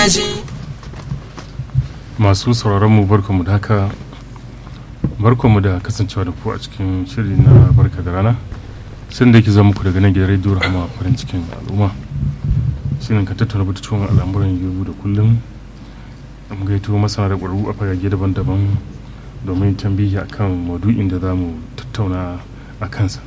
daji masu sauraron mu barkanmu da haka barkanmu da kasancewa da ku a cikin shiri na barka da rana sun da ke zama ku daga nan gidan rediyo rahama farin cikin al'umma shirin ka tattauna batutuwan al'amuran yau da kullum mun gaito masana da ƙwararru a fagage daban-daban domin tambihi akan maudu'in da za mu tattauna a kansa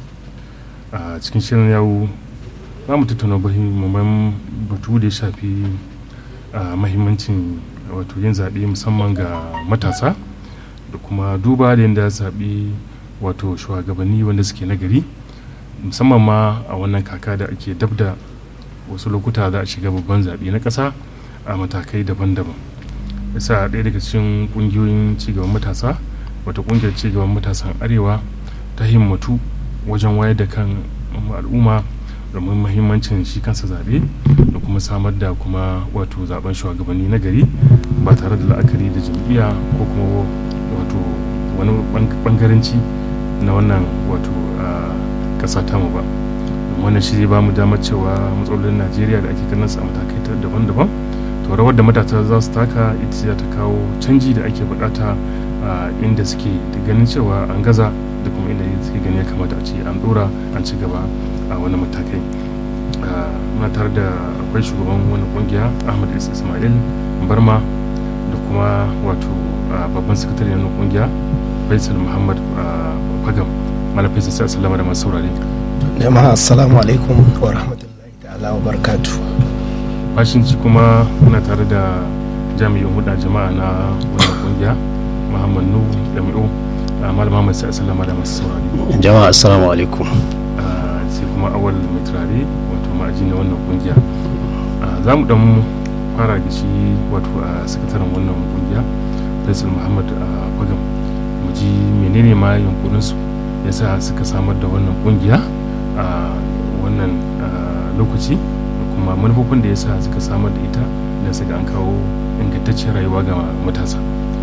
a cikin shirin yawo za mu tattauna muhimman batu da ya shafi mahimmancin wato yin zaɓe musamman ga matasa da kuma duba da yadda zaɓe wato shugabanni wanda suke nagari musamman ma a wannan kaka da ake dab da wasu lokuta za a shiga babban zaɓe na ƙasa a matakai daban-daban yasa ɗaya daga cikin ƙungiyoyin cigaban matasa wata ƙungiyar cigaban matasan arewa ta himmatu wajen wayar da kan al'umma domin mahimmancin shi kansa zaɓe da kuma samar da kuma wato zaben shugabanni na gari ba tare da la'akari da jam'iyya ko kuma wato wani bangaranci na wannan wato ƙasa tamu ba wannan shi zai ba mu damar cewa matsalolin najeriya da ake ganin su a matakai daban-daban to rawar da matasa za su taka ita ce ta kawo canji da ake bukata inda suke da ganin cewa an gaza da kuma inda suke gani ya kamata a ce an dora an ci gaba a wani matakai muna tare da akwai shugaban wani kungiya ahmad ismail barma da kuma wato babban sakatare na kungiya faisal muhammad fagam malam faisal sai assalamu da masu saurare jama'a assalamu alaikum wa rahmatullahi ta'ala wa barakatu bashinci kuma muna tare da jami'in huda jama'a na wannan kungiya muhammad nuhu jami'u malama mai sai assalamu da masu saurare jama'a assalamu alaikum sai kuma awal mai turare wato ma'aji na wannan kungiya za mu dan fara da shi wato a sakataren wannan kungiya faisal muhammad fagam mu ji menene ma yankuninsu ya sa suka samar da wannan kungiya a wannan lokaci da kuma manufofin da ya sa suka samar da ita da suka an kawo ingantaccen rayuwa ga matasa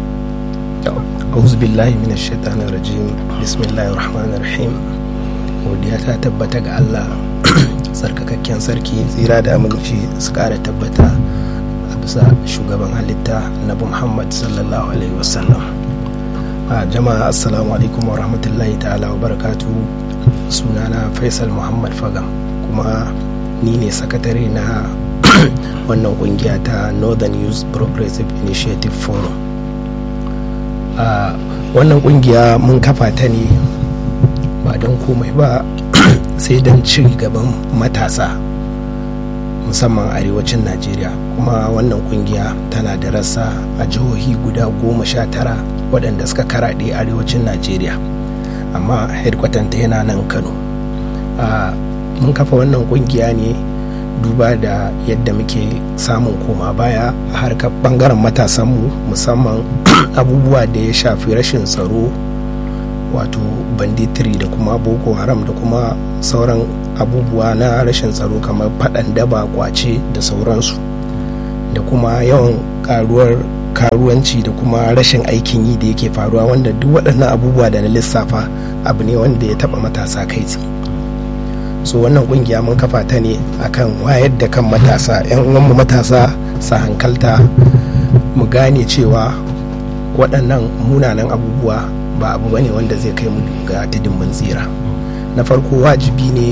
auzu billahi min shaitanin rajim bismillahir rahmanir rahim godiya ta tabbata ga allah tsarkakakken sarki tsira da aminci su kara tabbata a bisa shugaban halitta nabi muhammad sallallahu alaihi wasallam a jama'a assalamu alaikum wa rahmatullahi ta'ala wa barakatu sunana faisal muhammad fagam kuma ni ne sakatare na wannan kungiya ta northern youth progressive initiative forum a wannan kungiya mun kafa ta ne ba don komai ba sai don ci gaban matasa musamman arewacin najeriya kuma wannan kungiya tana da rassa a jihohi guda goma sha tara waɗanda suka karaɗe arewacin najeriya amma headquartanta yana nan kano mun kafa wannan kungiya ne duba da yadda muke samun koma baya a harkar bangaren matasanmu musamman abubuwa da ya shafi rashin tsaro wato banditiri da kuma boko haram da kuma sauran abubuwa na rashin tsaro kamar faɗan daba kwace da sauransu da kuma yawan karuwar karuwanci da kuma rashin aikin yi da yake faruwa wanda duk waɗannan abubuwa da na lissafa abu ne wanda ya taɓa matasa kai tsaye so wannan kungiya mun kafa ta ne akan wayar da kan matasa yan uwanmu matasa sa hankalta mu gane cewa waɗannan munanan abubuwa ba abu bane wanda zai kai mu ga tudun mun tsira na farko wajibi ne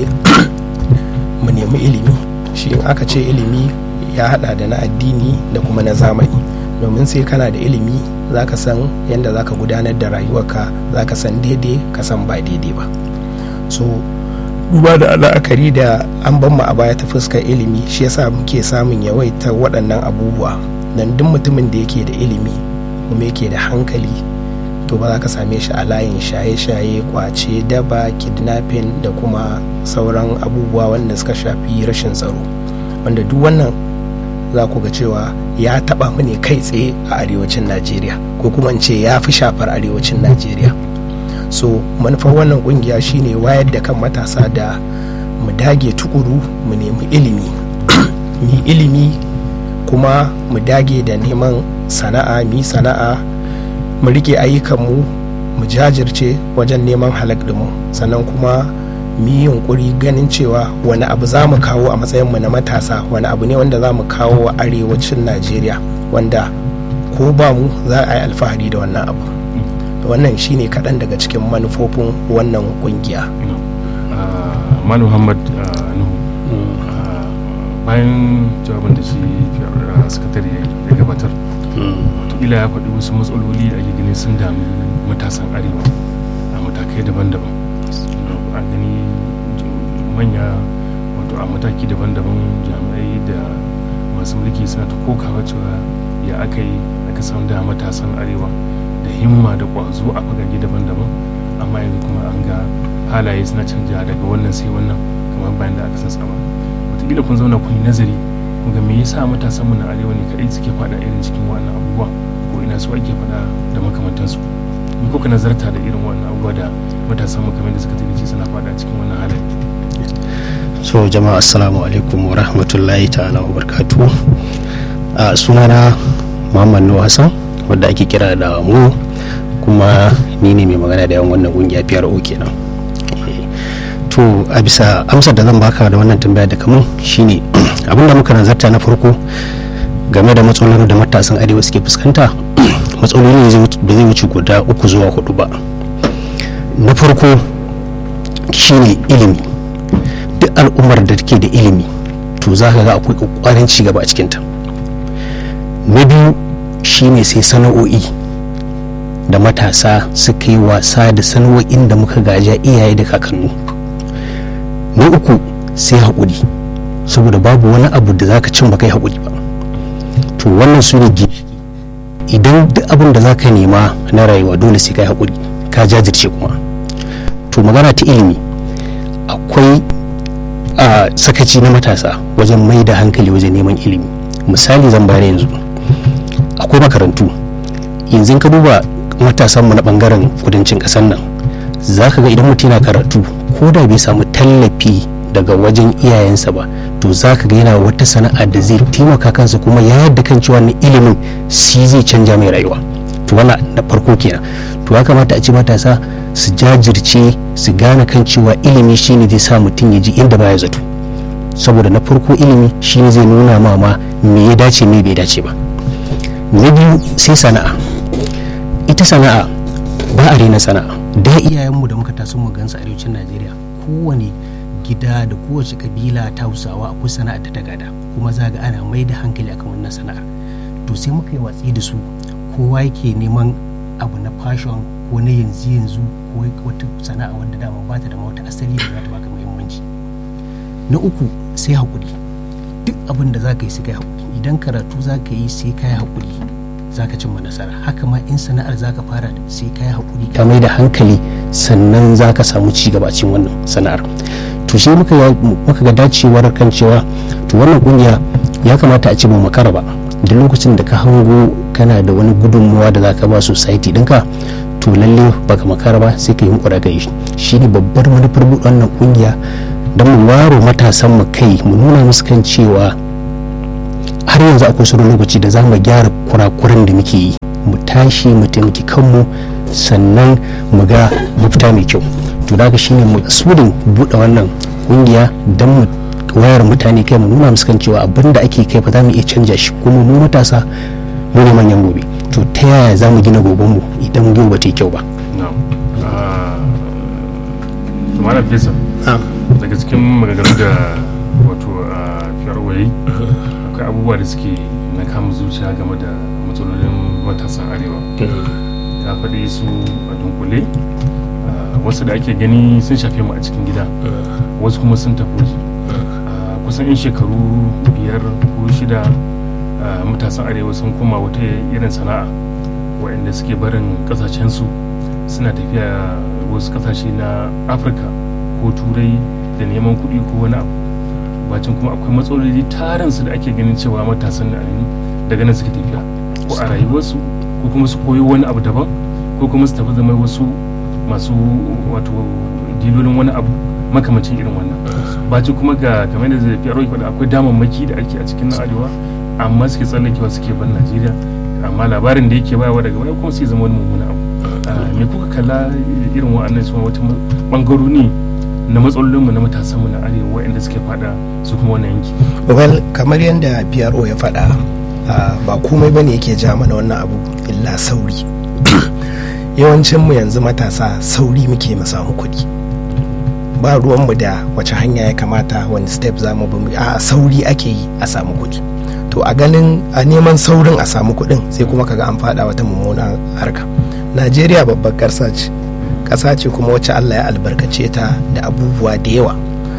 mu nemi ilimi shi in aka ce ilimi ya hada da na addini da kuma na zamani domin sai kana da ilimi za ka san yadda za ka gudanar da rayuwarka za ka san daidai ka san ba daidai ba so duba da la'akari da an ban mu a baya ta fuskar ilimi shi yasa muke samun yawaitar waɗannan abubuwa don duk mutumin da yake da ilimi kuma yake da hankali to ba za ka same shi a layin shaye-shaye kwace daba kidnapping da kuma sauran abubuwa wanda suka shafi rashin tsaro wanda duk wannan za ku ga cewa ya taba mu ne kai tsaye a arewacin najeriya ko kuma in ce ya fi shafar arewacin najeriya so manufar wannan kungiya shine wayar da kan matasa da mu dage tukuru mu nemi ilimi mu ilimi kuma mu dage da neman sana'a mi sana'a mu rike ayyukanmu mu jajirce wajen neman halak mu sannan kuma mu yi yunkuri ganin cewa wani abu za mu kawo a matsayinmu na matasa wani abu ne wanda za mu kawo wa arewacin najeriya wanda ko ba mu za a yi alfahari da wannan abu wannan shine kaɗan daga cikin manufofin wannan ƙungiya malam muhammad nuhu bayan jawabin da shi sakatare ya gabatar watakila ya faɗi wasu matsaloli da ake gani sun dami matasan arewa a matakai daban-daban a gani manya wato a mataki daban-daban jami'ai da masu mulki suna ta kokawa cewa ya aka yi aka samu da matasan arewa da himma da ƙwazo a fagage daban-daban amma yanzu kuma an ga halaye suna canja daga wannan sai wannan kamar bayan da aka san sama wataƙila kun zauna kun yi nazari kun ga me yasa matasan mu na arewa ne kaɗai suke faɗa irin cikin wannan abubuwa ko ina su ake faɗa da makamantansu me kuka nazarta da irin wannan abubuwa da matasan mu kamar da suka tafi suna faɗa cikin wannan halaye so jama'a assalamu alaikum wa rahmatullahi ta'ala wa barkatu a sunana muhammad nuhu hassan wadda ake kira da mu kuma ni ne mai magana da yawan wannan kungiya PRO kenan to a bisa amsar da zan baka da wannan tambaya da kamun shine abinda muka nazarta na farko game da matsalolin da matasan arewa suke fuskanta matsaloli ne ba zai wuce guda uku zuwa hudu ba na farko shine ilimi duk al'ummar da take da ilimi to za ka ga akwai ƙwaƙwarin cigaba a cikinta na biyu shine sai sana'o'i da matasa suka yi wasa da sana'o'in da muka gaja iyaye da kakannu na uku sai haƙuri saboda babu wani abu da zaka cin baka yi haƙuri ba to wannan su ne idan duk abin da zaka nema na rayuwa dole sai ka yi haƙuri ka jajirce kuma to magana ta ilimi akwai a sakaci na matasa wajen mai da hankali wajen neman ilimi misali zan bayar yanzu akwai makarantu yanzu ka duba matasanmu na bangaren kudancin ƙasar nan za ka ga idan mutum yana karatu ko da bai samu tallafi daga wajen iyayensa ba to za ka ga yana wata sana'a da zai taimaka kansa kuma ya yadda kan cewa na ilimin shi zai canja mai rayuwa to wannan na farko kenan to ya kamata a ce matasa su jajirce su gane kan cewa ilimi shine zai sa mutum ya ji inda baya zato saboda na farko ilimi shine zai nuna ma ma me ya dace me bai dace ba na biyu sai sana'a ita sana'a ba a rena sana'a da iyayenmu da muka taso mu gansu arewacin najeriya kowane gida da kowace kabila ta hausawa akwai sana'ar da ta gada kuma za ga ana mai da hankali akan wannan sana'ar to sai muka yi watsi da su kowa yake neman abu na fashion ko na yanzu yanzu ko wata sana'a wanda dama ba ta da wata asali da za ta baka muhimmanci na uku sai haƙuri duk abin da za ka yi sai kai haƙuri idan karatu za ka yi sai ka yi haƙuri za ka cimma nasara haka ma in sana'ar za ka fara sai ka yi haƙuri ka mai da hankali sannan za ka samu ci gaba cikin wannan sana'ar to shi muka ga dacewar kan cewa to wannan kungiya ya kamata a ce mu makara ba da lokacin da ka hango kana da wani gudunmuwa da za ka ba society ɗinka to lalle baka makara ba sai ka yi hukura ka yi shi ne babbar manufar buɗe wannan kungiya don mu waro matasan mu kai mu nuna musu kan cewa har yanzu akwai sauran lokaci da za mu gyara kurakuran da muke yi mu tashi mu taimaki kanmu sannan mu ga mafita mai kyau to daga shine makasudin buɗe wannan kungiya don mu wayar mutane kai mu nuna musu kan cewa abin da ake kai fa za mu iya canja shi kuma mu matasa mu ne manyan gobe to ta yaya za mu gina gobenmu idan yau ba ta yi kyau ba malam fesa daga cikin maganganu da wato a fiyarwayi akwai abubuwa da suke na kama zuciya game da matsalolin matasan arewa ya faɗi su a dunkule wasu da ake gani sun shafe mu a cikin gida wasu kuma sun tafi waje kusan in shekaru biyar ko shida matasan arewa sun koma wata irin sana'a waɗanda suke barin ƙasashensu suna tafiya wasu ƙasashe na afirka ko turai da neman kuɗi ko wani abu bacin kuma akwai matsaloli tarinsu da ake ganin cewa matasan da daga nan suke tafiya ko a rayuwarsu ko kuma su koyo wani abu daban ko kuma su tafi zama wasu masu wato dilolin wani abu makamancin irin wannan bacin kuma ga kamar da zai fiye faɗa akwai damammaki da ake a cikin na arewa amma suke tsallakewa suke ban najeriya amma labarin da yake bayawa daga baya kuma sai zama wani mummuna abu me kuka kalla irin wa'annan su wata bangarori na matsalolinmu na matasanmu na arewa waɗanda suke fada su kuma wannan yanki well kamar yadda PRO ya faɗa uh, ba komai bane yake ja mana wannan abu illa sauri yawancinmu yanzu matasa sauri muke mu samu kuɗi ba ruwanmu da wace hanya ya kamata wani step za mu bi a sauri ake yi a samu kuɗi to a ganin a neman saurin a samu kuɗin sai kuma kaga an faɗa wata mummunan harka najeriya babbar ƙasa ce ƙasa ce kuma wacce allah ya albarkace ta da abubuwa da yawa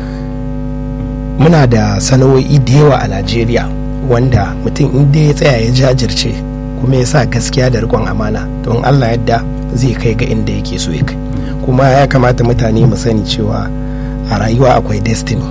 muna da sana'o'i da yawa a najeriya wanda mutum inda ya tsaya ya jajirce kuma ya sa gaskiya da riƙon amana don allah yadda zai kai ga inda yake so ya kai kuma ya kamata mutane mu sani cewa a rayuwa akwai destiny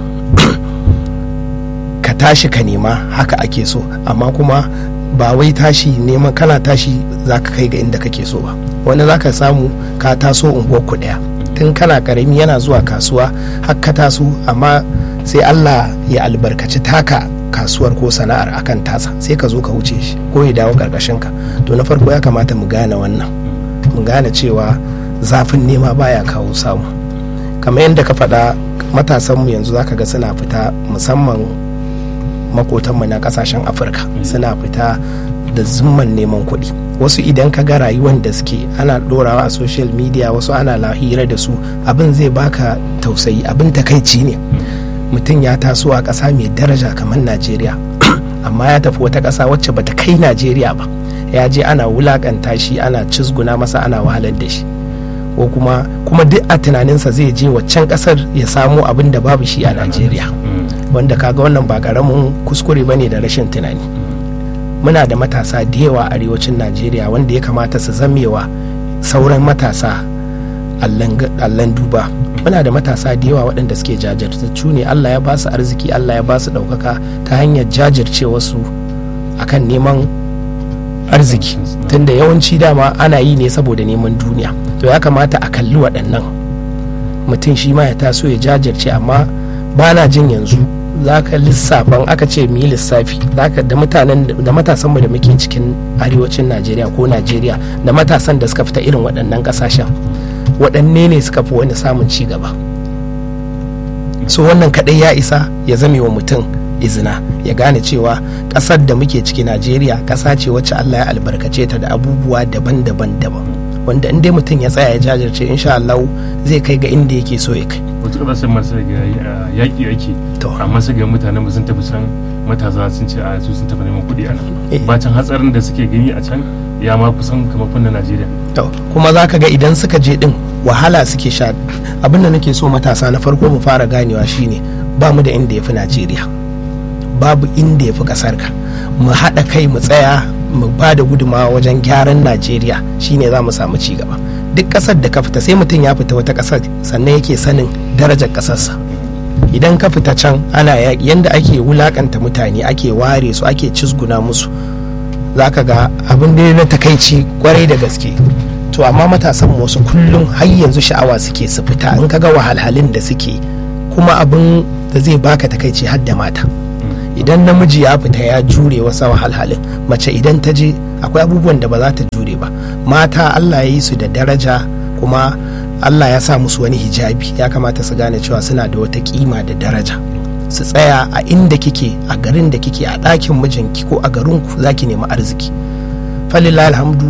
ka tashi ka nema haka ake so amma kuma ba wai tashi neman kana tashi za ka kai ga inda kake so ba wani za ka samu ka taso unguwar ku daya tun kana karami yana zuwa kasuwa har ka taso amma sai allah ya albarkaci taka kasuwar ko sana'ar akan tasa sai ka zo ka wuce shi ko ya dawo karkashin ka to na farko ya kamata mu gane wannan mu gane cewa zafin nema baya kawo samu kamar yadda ka faɗa matasanmu yanzu zaka ga suna fita musamman makotanmu na kasashen afirka suna fita da zumman neman kuɗi wasu idan ka ga rayuwar da suke ana ɗorawa a social media wasu ana lahira da su abin zai baka tausayi abin takaici ne mutum ya taso a ƙasa mai daraja kamar najeriya amma ya tafi wata ƙasa wacce bata kai najeriya ba ya je ana wulakanta shi ana cizguna masa ana wahalar da shi ko kuma kuma duk a tunaninsa zai je waccan kasar ya samu abin da babu shi a najeriya wanda kaga wannan ba karamin kuskure bane da rashin tunani muna da matasa da yawa a arewacin najeriya wanda ya kamata su zamewa sauran matasa allan duba muna da matasa da yawa waɗanda suke jajirtattu ne allah ya ba su arziki allah ya ba su ɗaukaka ta hanyar jajirce wasu akan neman arziki tunda yawanci dama ana yi ne saboda neman duniya to ya kamata a kalli waɗannan mutum shi ma ya taso ya jajirce amma ba na jin yanzu za ka lissafan aka ce mu yi lissafi da mutanen da matasanmu da muke cikin arewacin najeriya ko najeriya da matasan da suka fita irin waɗannan ƙasashen waɗanne ne suka fi wani samun ci gaba so wannan kaɗai ya isa ya zame wa mutum izina ya gane cewa ƙasar da muke ciki najeriya ƙasa ce wacce allah ya albarkace ta da abubuwa daban-daban daban wanda in dai mutum ya tsaya ya jajirce insha Allah zai kai ga inda yake so ya kai wasu ƙasashen masu ga yaƙi ake amma su ga mutanen ba sun tafi can matasa sun ce a su sun tafi neman kuɗi a nan bacin hatsarin da suke gani a can ya ma kusan kamar kunna Najeriya to kuma za ka ga idan suka je din wahala suke sha abinda nake so matasa na farko mu fara ganewa shine ba mu da inda ya fi Najeriya babu inda ya fi ƙasar ka mu haɗa kai mu tsaya mu ba da gudumawa wajen gyaran najeriya shine za mu samu ci gaba duk ƙasar da ka fita sai mutum ya fita wata ƙasar sannan yake sanin darajar ƙasarsa idan ka fita can ana yaƙi yanda ake wulakanta mutane ake ware su ake cizguna musu za ka ga abin da na takaici kwarai da gaske to amma matasan wasu kullum har yanzu sha'awa suke su fita in ka ga wahalhalun da suke kuma abin da zai baka takaici har da mata idan namiji ya fita ya jure wasu wahalhalin mace idan ta je akwai abubuwan da ba za ta jure ba mata allah ya yi su da daraja kuma allah ya sa musu wani hijabi ya kamata su gane cewa suna da wata kima da daraja su tsaya a inda kike a garin da kike a ɗakin mijinki ko a garinku za ki nemi arziki falillah alhamdu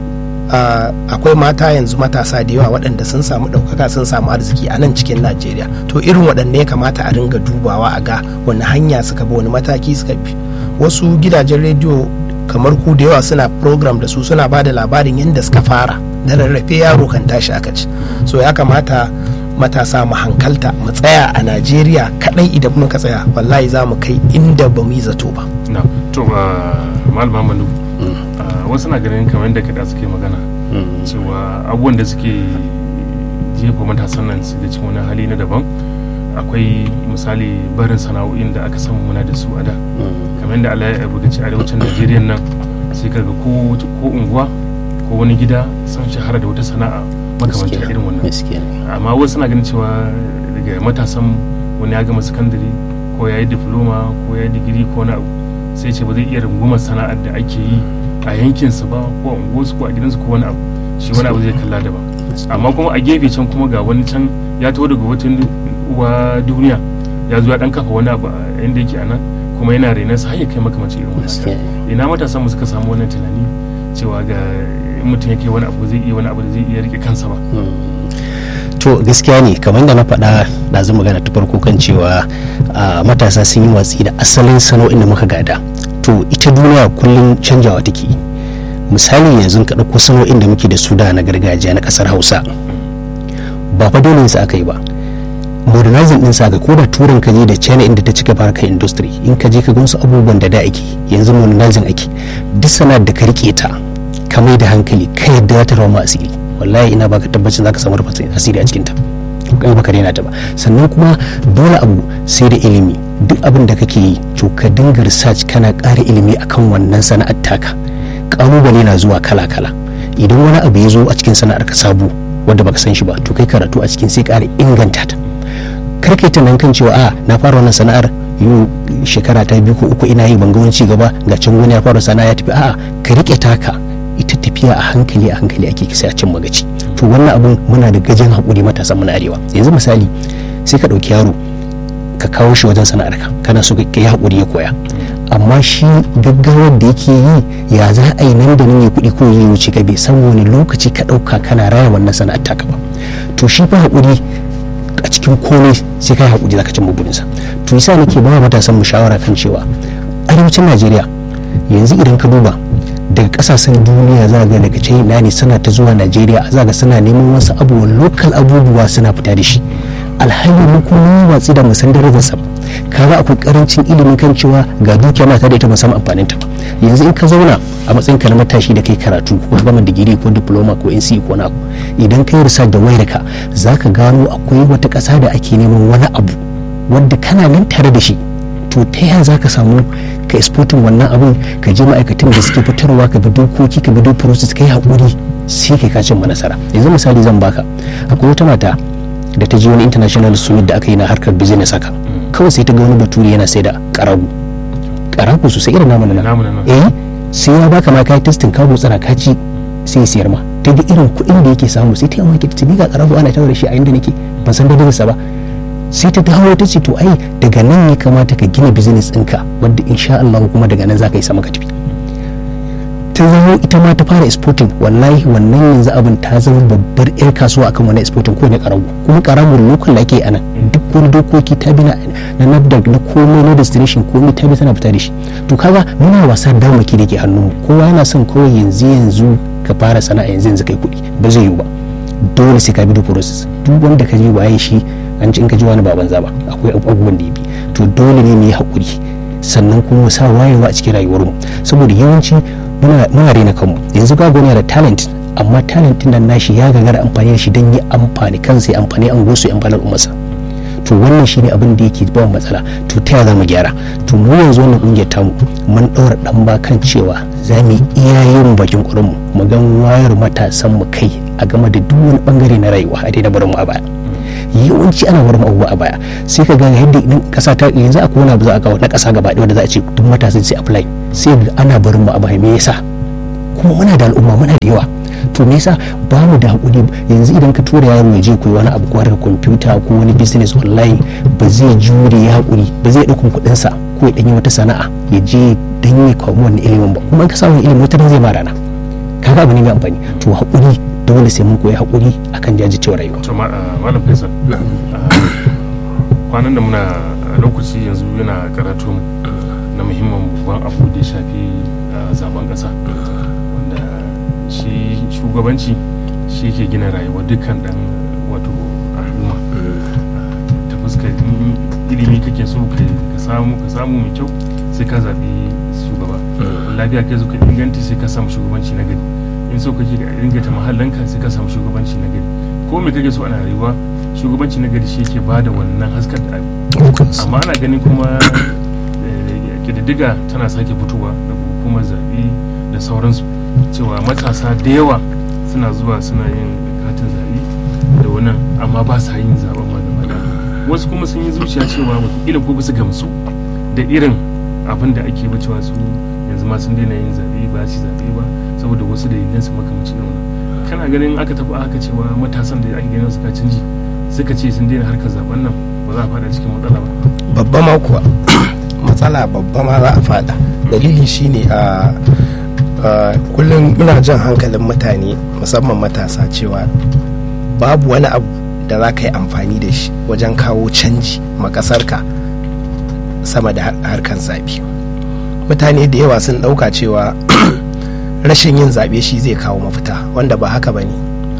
akwai mata yanzu matasa da yawa waɗanda sun samu ɗaukaka sun samu arziki a nan cikin najeriya to irin waɗanda ya kamata a ringa dubawa a ga wani hanya suka bi wani mataki suka bi wasu gidajen rediyo kamar ku da yawa suna program da su suna ba da labarin yadda suka fara da rarrafe yaro kan tashi aka ci so ya kamata matasa mu hankalta mu tsaya a najeriya kadai idan muka tsaya wallahi za mu kai inda ba mu yi zato ba na to malama manu wasu na ganin kamar yadda kada suke magana cewa abubuwan da suke jefa matasan nan su da cikin wani hali na daban akwai misali barin sana'o'in da aka samu muna da su a da kamar yadda Allah ya bugaci arewacin Najeriya nan sai kaga ko ko unguwa ko wani gida sun shahara da wata sana'a makamancin irin wannan amma wasu na ganin cewa daga matasan wani ya gama sakandare ko ya yi diploma ko ya yi digiri ko na sai ce ba zai iya rungumar sana'ar da ake yi a yankinsa ba ko a unguwarsu ko a gidansu ko wani abu shi wani abu zai kalla daban amma kuma a gefe can kuma ga wani can ya taho daga uwa duniya ya zo ya dan kafa wani abu a inda yake a nan kuma yana renon sa har ya kai makamancin irin Gaskiya. wannan ina matasan mu suka samu wannan tunani cewa ga in mutum yake wani abu zai iya wani abu da zai iya rike kansa ba to gaskiya ne kamar da na faɗa da zan magana ta farko kan cewa a, matasa sun yi watsi da asalin sana'o'in da muka gada to ita duniya kullum canjawa take yi. misali yanzu ka ɗauko sana'o'in da muke da su da na gargajiya na ƙasar hausa ba fa dole su aka yi ba modernizing din sa ga ko da turan ka je da china inda ta cika harkar industry in ka je ka ga wasu abubuwan da da ake yanzu modernizing ake duk sana'ar da ka rike ta ka mai da hankali ka yadda za ta rawa ma asiri wallahi ina baka tabbacin zaka samu rufin asiri a cikin ta kai baka daina ta ba sannan kuma dole abu sai da ilimi duk abin da kake yi to ka dinga research kana ƙara ilimi akan wannan sana'ar taka kalubale na zuwa kala kala idan wani abu ya zo a cikin sana'ar ka sabo wanda baka san shi ba to kai karatu a cikin sai ƙara inganta ta kar kai tunanin kan cewa a na fara wannan sana'ar yau shekara ta biyu ko uku ina yi ban ga wani cigaba ga can wani ya fara sana'a ya tafi a'a ka rike taka ita tafiya a hankali a hankali ake kisa a cin magaci to wannan abun muna da gajin hakuri matasan mu na arewa yanzu misali sai ka ɗauki yaro ka kawo shi wajen sana'ar ka kana so ka yi hakuri ya koya amma shi gaggawar da yake yi ya za a yi nan da nan ya kuɗi ko ya wuce ka bai san wani lokaci ka ɗauka kana raya wannan sana'ar taka ba to shi fa hakuri a cikin komai sai kai hakuri zaka cimma burinsa to yasa nake ba matasan mu shawara kan cewa arewacin Najeriya yanzu idan ka duba daga kasashen duniya za ga daga china ne suna ta zuwa najeriya za ga suna neman wasu abubuwa lokal abubuwa suna fita da shi alhali mu kuma mun watsi da musan darajarsa kaga akwai karancin ilimin kan cewa ga dukiya mata da ita ba samu amfanin ta yanzu in ka zauna a matsayin ka na matashi da kai karatu ko ka gama digiri ko diploma ko NCE ko na idan kai research da wayarka zaka gano akwai wata ƙasa da ake neman wani abu wanda kana nan tare da shi to ta yaya za ka samu ka exportin wannan abin ka je ma'aikatan da suke fitarwa ka bi dokoki ka bi duk process ka yi haƙuri sai kai ka cimma nasara yanzu misali zan baka akwai wata mata da ta je wani international summit da aka yi na harkar business haka kawai sai ta ga wani bature yana sai da karagu karagu sosai irin namu na nan namu na nan eh sai ya baka ma kai testing ka gutsara ka ci sai ya siyar ma ta ga irin kuɗin da yake samu sai ta yi mamaki ta ce ni ga karagu ana tawar da shi a inda nake ban san dalilinsa ba sai ta dawo ta ce to ai daga nan ya kamata ka gina business ɗinka wadda insha Allah kuma daga nan za ka yi sama ka tafi ta zama ita ma ta fara exporting wallahi wannan yanzu abin ta zama babbar yar kasuwa akan wani exporting ko ne karamu kuma karamu lokal da ake a nan duk wani dokoki ta bi na na nafdag na komai na destination komai ta bi tana fita da shi to kaga muna wasa damaki da ke hannun mu kowa yana son kawai yanzu yanzu ka fara sana'a yanzu yanzu kai kuɗi ba zai yiwu ba dole sai ka bi da process duk wanda ka je waye shi an ci in ka ji wani baban zaba akwai abubuwan da ya bi to dole ne mu yi haƙuri sannan kuma mu sa wayewa a cikin rayuwarmu saboda yawanci muna muna rena kanmu yanzu ga yana da talent amma talent din nan nashi ya gagara amfani da shi don yi amfani kansa ya amfani an gosu ya amfani al'ummarsa to wannan shine abin da yake ba mu matsala to ta yaya za mu gyara to mu yanzu wannan kungiyar tamu mun ɗaura ɗan ba kan cewa za mu yi iyayen bakin ƙurinmu mu gan wayar matasan mu kai a game da duk wani bangare na rayuwa a daina barin mu a baya yawanci ana barin abubuwa a baya sai ka ga yadda idan kasa ta yanzu akwai wani abu za a kawo na kasa gaba ɗaya wanda za a ce duk matasan sai apply sai ga ana barin mu a baya me yasa kuma muna da al'umma muna da yawa to me yasa ba mu da hakuri yanzu idan ka tura yaro ya je koyi wani abu ko harkar kwamfuta ko wani business online ba zai jure ya hakuri ba zai ɗaukan kuɗin sa ko ya ɗanyi wata sana'a ya je dan ya kawo wannan ilimin ba kuma in ka samu ilimin wata zai ma rana kaga abu ne mai amfani to hakuri dole sai mun koyi hakuri akan jajircewa rayuwa to ma- ah, malam faisal ah, kwanan da muna a lokaci yanzu yana karatu mu na muhimmin babban abu da ya shafi ah, zaben kasa wanda shi shugabanci shi ke gina rayuwar dukkan dan wato al'umma ta fuskar in ilimi kake so ka ka samu ka samu mai kyau sai ka zaɓi shugaba lafiya kai zo ka inganta sai ka samu shugabanci na gari in so kake ka inganta mahallanka sai ka samu shugabanci na gari ko me kake so ana rayuwa shugabanci na gari shi yake bada wannan haskar da abi amma ana ganin kuma eh, kididdiga tana sake fitowa daga hukumar zaɓe da sauransu cewa matasa da yawa suna zuwa suna yin katin zaɓe da wannan amma ba sa yin zaɓen ma gaba ɗaya. wasu kuma sun yi zuciya cewa wataƙila ko ba su gamsu da irin abin da ake cewa su yanzu ma sun daina yin zaɓe ba su zaɓe ba saboda wasu dalilan su makamacin irin wannan kana ganin aka tafi aka cewa matasan da ake ganin suka canji suka ce sun daina harkar zaben nan ba za a fada cikin matsala ba babba ma kuwa matsala babba ma za a fada dalili shine a kullum muna jan hankalin mutane musamman matasa cewa babu wani abu da za ka yi amfani da shi wajen kawo canji makasarka sama da harkar zaɓe mutane da yawa sun ɗauka cewa rashin yin zaɓe shi zai kawo mafita wanda ba haka ba ne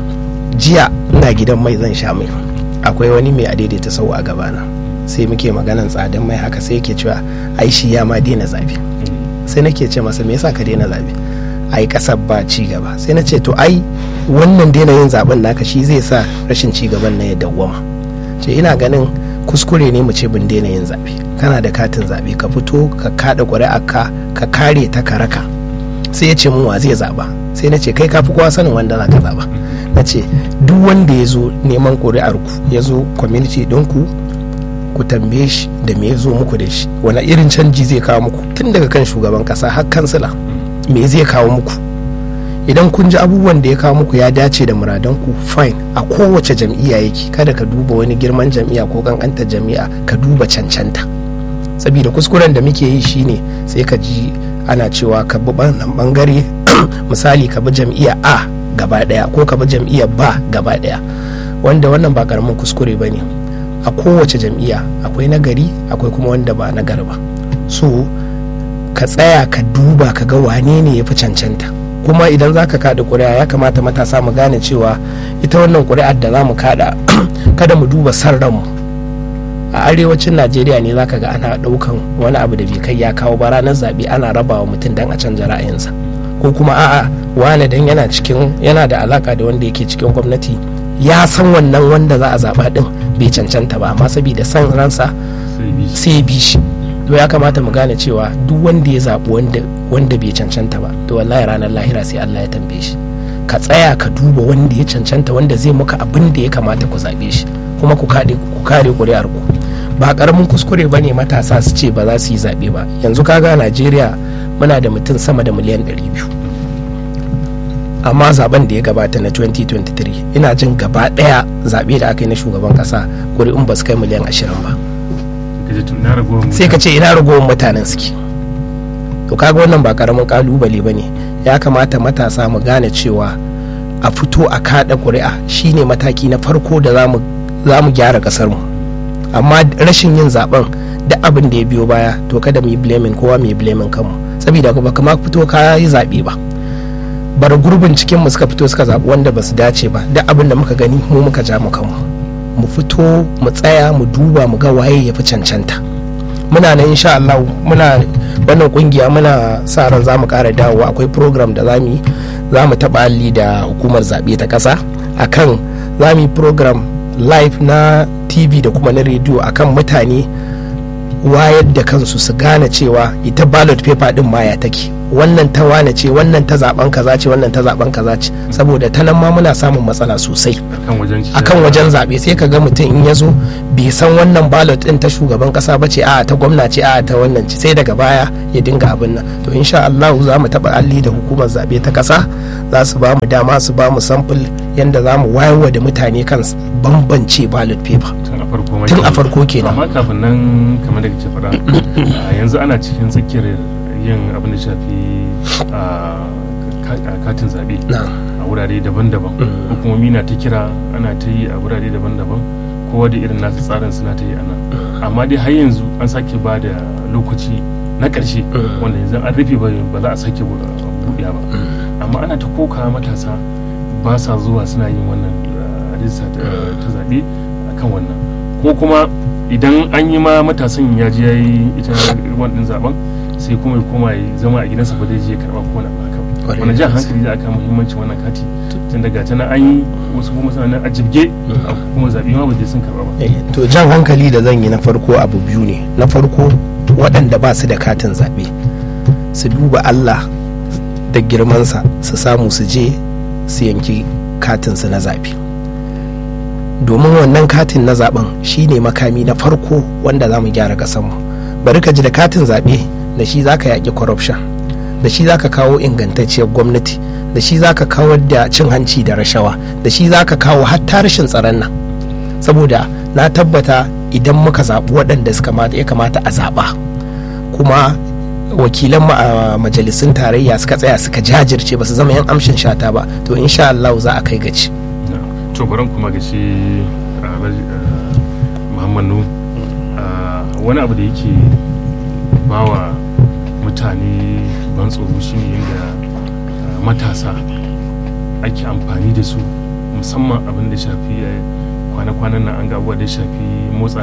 jiya ina gidan mai zan sha mai akwai wani mai adaidaita sau a gabana sai muke maganan tsadan mai haka sai yake cewa ai shi ya ma daina zaɓe sai nake ce masa me yasa ka daina zaɓe ai kasar ba ci gaba sai na ce to ai wannan daina yin zaben naka shi zai sa rashin ci gaban na ya dawwama ce ina ganin kuskure ne mu ce bin daina yin zaɓe kana da katin zaɓe ka fito ka kaɗa ƙuri'a ka ka kare ta ka raka sai ya ce mun wa zai zaɓa sai na ce kai ka fi kowa sanin wanda za ka zaɓa na ce duk wanda ya zo neman ƙuri'ar ku ya zo community ɗinku ku tambaye shi da me ya zo muku da shi wani irin canji zai kawo muku tun daga kan shugaban ƙasa har kansila me zai kawo muku idan kun ji abubuwan da ya kawo muku ya dace da muradanku fine a kowace jam'iyya yake kada ka duba wani girman jam'iyya ko kankanta jam'iyya ka duba cancanta saboda kuskuren da muke yi shine sai ka ji ana cewa ka bi wannan bangare misali ka bi jam'iyya a gaba daya ko ka bi jam'iyya ba gaba daya wanda wannan ba karamin kuskure ba ne a kowace jam'iyya akwai nagari akwai kuma wanda ba nagari ba so ka tsaya ka duba ka ga wane ne ya fi cancanta kuma idan za ka kada ƙuri'a ya kamata matasa mu gane cewa ita wannan ƙuri'ar da za mu kada kada mu duba san ranmu a arewacin najeriya ne za ka ga ana ɗaukan wani abu da bai kai ya kawo ba ranar zaɓe ana rabawa mutum don a canja ra'ayinsa ko kuma a'a wane dan yana cikin yana da alaka da wanda yake cikin gwamnati ya san wannan wanda za a zaɓa ɗin bai cancanta ba amma saboda san ransa sai ya bi shi to ya kamata mu gane cewa duk wanda ya zaɓi wanda bai cancanta ba to wallahi ranar lahira sai Allah ya tambaye shi ka tsaya ka duba wanda ya cancanta wanda zai muka abin da ya kamata ku zaɓe shi kuma ku kare ku kare ƙuri'ar ku ba karamin kuskure ba ne matasa su ce ba za su yi zaɓe ba yanzu kaga Najeriya muna da mutum sama da miliyan 200 amma zaben da ya gabata na 2023 ina jin gaba ɗaya zaɓe da aka yi na shugaban ƙasa ƙuri'un ba su kai miliyan 20 ba sai ka ce ina ragowar mutanen suke to kaga wannan ba karamin kalubale ba ne ya kamata matasa mu gane cewa a fito a kada ƙuri'a shine mataki na farko da za mu gyara ƙasarmu amma rashin yin zaben da abin da ya biyo baya to kada mu yi blaming kowa mu yi blaming kanmu saboda ba kama fito ka yi zaɓe ba bar gurbin cikin mu suka fito suka zaɓi wanda ba su dace ba da abin da muka gani mu muka ja mu kanmu mu fito mu tsaya mu duba mu ga waye ya fi cancanta muna nan insha Allah muna wannan kungiya muna sa ran za mu kara dawowa akwai program da zamu yi za mu taɓa alli da hukumar zaɓe ta ƙasa akan za mu yi program live na tv da kuma na rediyo akan mutane wayar da kansu su gane cewa ita ballot paper din ma ya take wannan ta wane ce wannan ta zaben kaza ce wannan ta zaben kaza ce saboda ta nan ma muna samun matsala sosai akan wajen zabe sai ka ga mutum in ya zo bai san wannan ballot din ta shugaban kasa ba ce a ta gwamna ce a ta wannan ce sai daga baya ya dinga abin nan to insha Allah za mu taba alli da hukumar zabe ta kasa za su ba mu dama su ba mu sample yanda za mu wayarwa da mutane kan bambance ballot paper tun a farko kenan amma kafin nan kamar da kake faɗa yanzu ana cikin tsakiyar yin abin da shafi katin zaɓe a wurare daban-daban hukumomi na ta kira ana ta yi a wurare daban-daban kowa da irin nasu tsarin suna ta yi a nan amma dai har yanzu an sake ba da lokaci na ƙarshe wanda yanzu an rufe ba za a sake buɗe ba amma ana ta koka matasa ba sa zuwa suna yin wannan rajista ta zaɓe a kan wannan ko kuma idan an yi ma matasan ya je ya yi ita wannan zaben sai kuma ya koma ya zama a gidansa ba zai je karɓa ko na haka wani jan hankali da aka muhimmanci wannan kati tun daga tana an yi wasu kuma suna a jibge kuma zaɓe ma ba je sun karɓa ba. to jan hankali da zan yi na farko abu biyu ne na farko waɗanda ba su da katin zaɓe su duba Allah da girmansa su samu su je su yanki katinsu na zaɓe domin wannan katin na zaɓen shine makami na farko wanda za mu gyara ƙasarmu bari ka ji da katin zaɓe da shi za ka yaƙi corruption da shi za ka kawo ingantacciyar gwamnati da shi za ka kawar da cin hanci da rashawa da shi za ka kawo hatta rashin tsaron nan saboda na tabbata idan muka zaɓi waɗanda suka ya kamata a zaɓa kuma wakilan a majalisun tarayya suka tsaya suka jajirce ba su zama yan amshin shata ba to insha Allah za a kai gaci to baran kuma ga shi Muhammad Nu wani abu da yake bawa mutane ban tsoro shine yadda matasa ake amfani da su musamman abin da shafi kwana-kwanan nan an ga abubuwa da shafi motsa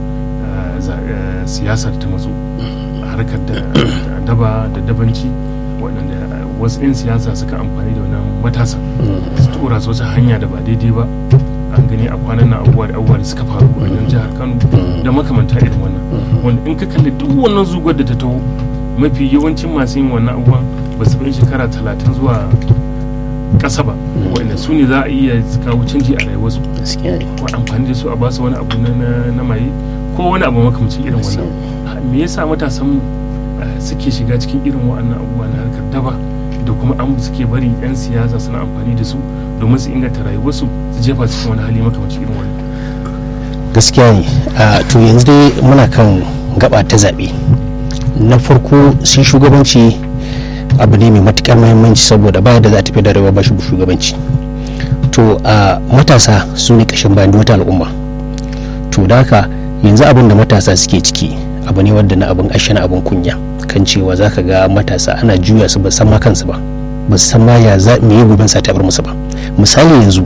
siyasar ta matso harkar da daba da dabanci waɗanda wasu 'yan siyasa suka amfani da wannan matasa su tura su wata hanya da ba daidai ba an gani a kwanan nan abubuwa da abubuwa da suka faru a nan jihar kano da makamanta irin wannan wanda in ka kalli duk wannan zugar da ta taho mafi yawancin masu yin wannan abubuwan ba su bin shekara talatin zuwa ƙasa ba wanda su ne za a iya kawo canji a rayuwarsu ko amfani da su a basu wani abu na maye ko wani abu makamacin irin wannan me yasa matasan suke shiga cikin irin waɗannan abubuwa na harkar daba da kuma an suke barin 'yan siyasa suna amfani da su domin su inganta rayuwarsu su jefa su cikin wani hali makamacin irin wannan gaskiya ne to yanzu dai muna kan gaba ta zaɓe na farko shi shugabanci abu ne mai matukar mahimmanci saboda baya da za ta fi da rayuwa ba shi shugabanci to a matasa su ne kashin bayan wata al'umma to da haka yanzu abin da matasa suke ciki abu ne wadda na abin ashe na abin kunya kan cewa za ka ga matasa ana juya su ba san ma kansu ba ba san ma ya za me yi goben sa ta bar musu ba misali yanzu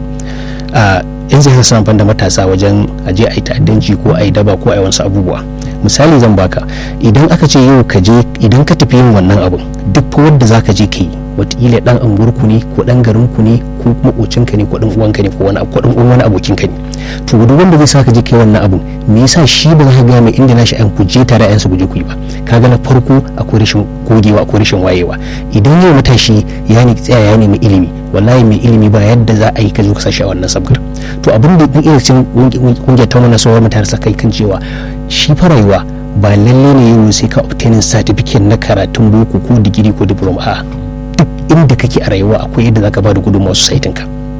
a yan siyasa suna amfani da matasa wajen aje a yi ta'addanci ko a yi daba ko a yi wasu abubuwa misali zan baka idan aka ce yau ka je idan ka tafi yin wannan abun duk wanda za ka je ka yi wataƙila dan anguwarku ne ko dan garinku ne ko makocinka ne ko dan uwanka ne ko wani ko dan uwan wani abokinka ne to duk wanda zai sa ka je kai wannan abun me yasa shi ba za ka ga mai inda nashi an kuje tare ayansa guje ku yi ba kaga na farko akwai rashin gogewa akwai rashin wayewa idan yau matashi ya ne tsaya ya nemi ilimi wallahi mai ilimi ba yadda za a yi ka zo ka sashi a wannan sabgar to abin da irin cin kungiyar ta wannan sauran mutane sa kai kan cewa shi fa rayuwa ba lalle ne yau sai ka obtaining certificate na karatun boko ko digiri ko diploma a duk inda kake a rayuwa akwai yadda zaka bada gudunmawa societin ka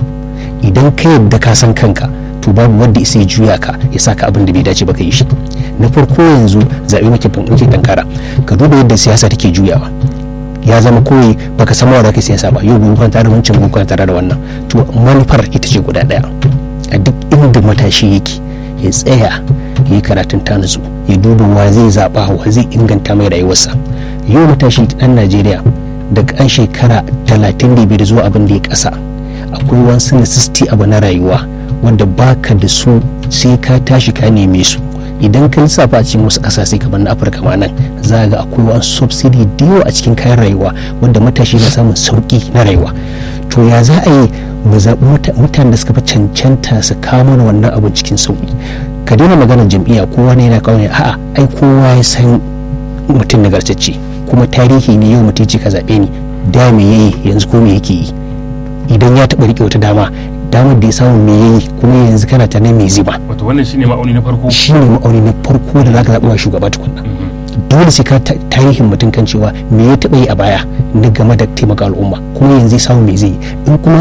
idan ka yadda ka san kanka to babu wanda isa ya juya ka ya saka abin da bai dace ba ka yi shi na farko yanzu zaɓe muke muke tankara ka duba yadda siyasa take juyawa ya zama koyi baka san mawa da siyasa ba yau gobe tare da wancan gobe tare da wannan to manufar ita ce guda daya a duk inda matashi yake ya tsaya ya yi karatun tanazu ya duba wa zai zaɓa wa zai inganta mai rayuwarsa yau matashi ɗan najeriya daga an shekara talatin da biyar zuwa abin da ya ƙasa akwai wasu necessity abu na rayuwa wanda baka da su sai ka tashi ka neme su idan ka lissafa a cikin wasu ƙasashe kamar na afirka ma nan za ga akwai wani subsidy da yawa a cikin kayan rayuwa wanda matashi na samun sauƙi na rayuwa to ya za a yi mu zaɓi mutanen da suka fi cancanta su kawo mana wannan abin cikin sauƙi ka daina maganar jam'iyya kowa ne yana kawo ne a'a ai kowa ya san mutum nagartacce kuma tarihi ne yau mutum ce ka zaɓe ni da me yayi yanzu ko me yake yi idan ya taɓa riƙe wata dama damar da ya samu me yayi kuma yanzu kana ta me zai ba wato wannan shine ma'auni na farko shine ma'auni na farko da zaka zaɓi wa shugaba tukunna dole sai ka tarihin mutum kan cewa me ya taɓa yi a baya na game da taimaka al'umma kuma yanzu ya samu me zai yi in kuma